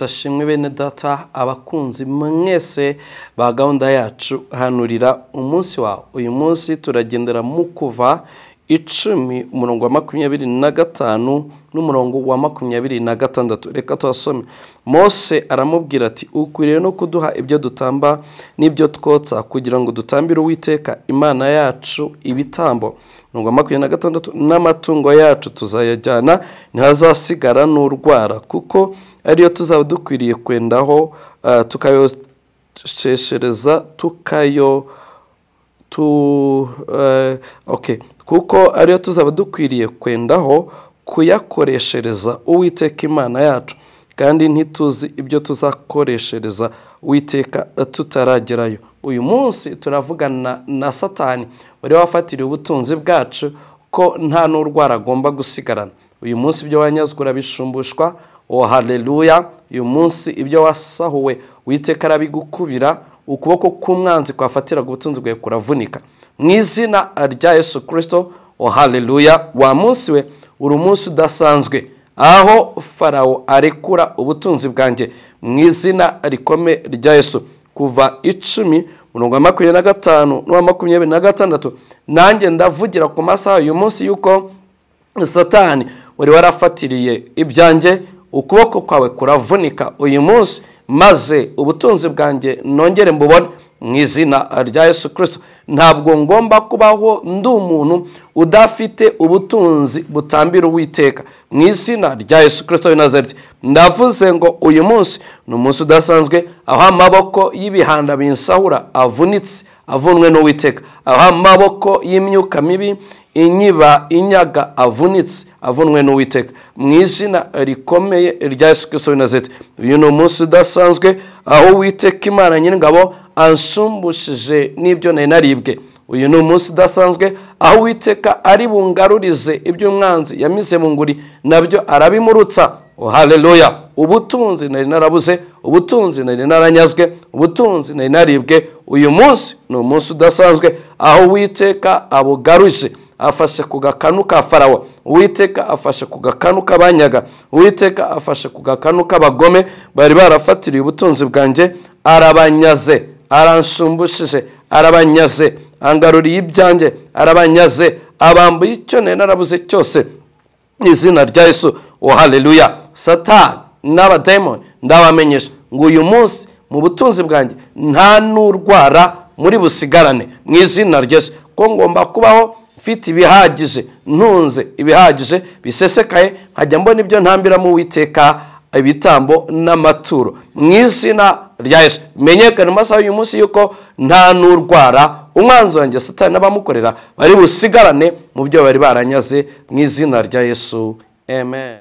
ashimwe bene data abakunzi mwese ba gahunda yacu hanurira umunsi wawe uyu munsi turagendera mu kuva icumi umurongo wa makumyabiri na gatanu n'umurongo wa makumyabiri na gatandatu reka tuhasome mose aramubwira ati ukwiriye no kuduha ibyo dutamba n'ibyo twotsa kugira ngo dutambire uwiteka imana yacu ibitambo umurongo wa makumyabiri na gatandatu n'amatungo yacu tuzayajyana ntihazasigara n'urwara kuko ariyo tuzaba dukwiriye kwendaho tukayosheshereza tukayo tu oke kuko ariyo tuzaba dukwiriye kwendaho kuyakoreshereza uwiteka imana yacu kandi ntituzi ibyo tuzakoreshereza uwiteka tutaragerayo uyu munsi turavugana na satani wari wafatiriye ubutunzi bwacu ko nta n'urwara agomba gusigarana uyu munsi ibyo wanyazwe bisumbushwa oh haleluya uyu munsi ibyo wasahuwe witeka arabigukubira ukuboko k'umwanzi kwafatiraga ubutunzi bwawe kuravunika mu izina rya yesu kirisito oh haleluya wa munsi we uri umunsi udasanzwe aho farawo arekura ubutunzi bwanjye mu izina rikome rya yesu kuva icumi mirongo makumyabiri na gatanu n'uwa makumyabiri na gatandatu nanjye ndavugira ku masaha uyu munsi y'uko satani wari warafatiriye ibyanjye ukuboko kwawe kuravunika uyu munsi maze ubutunzi bwanjye nongere mbubone mu izina rya yesu kirisito ntabwo ngomba kubaho ndi umuntu udafite ubutunzi butambira uwiteka mu izina rya yesu kirisito nazareti ndavuze ngo uyu munsi ni umunsi udasanzwe aho amaboko y'ibihanda binsahura avunitse avunwe n'uwiteka aho amaboko y'imyuka mibi inyiba inyaga avunitse avunwe n'uwiteka mu izina rikomeye rya yesu kirisito nazareti uyu ni umunsi udasanzwe aho uwiteka imana nyir'ingabo ansumbushije n'ibyo nari naribwe uyu ni umunsi udasanzwe aho uwiteka ari bungarurize ibyo umwanzi yamize mu nguri nabyo arabimurutsa haleluya ubutunzi nari narabuze ubutunzi nari naranyazwe ubutunzi nari naribwe uyu munsi ni umunsi udasanzwe aho uwiteka abugaruje afashe ku gakanu ka farawo uwiteka afashe ku gakanu k'abanyaga uwiteka afashe ku gakanu k'abagome bari barafatiriye ubutunzi bwanjye arabanyaze aransumbushije arabanyaze angaruriye ibyanjye arabanyaze abambuye icyo nari narabuze cyose izina rya yesu oh haleluya satani n'abadayimoni ndabamenyesha ngo uyu munsi mu butunzi bwanjye nta n'urwara muri busigarane mu izina rya yesu ko ngomba kubaho mfite ibihagije ntunze ibihagije bisesekaye nkajya mbona ibyo ntambiramo uwiteka ibitambo n'amaturo mu izina rya yesu menyekane mu masaha y'uyu munsi y'uko nta n'urwara umwanzi wanjye satani n'abamukorera bari busigarane mu byo bari baranyaze mu izina rya yesu amen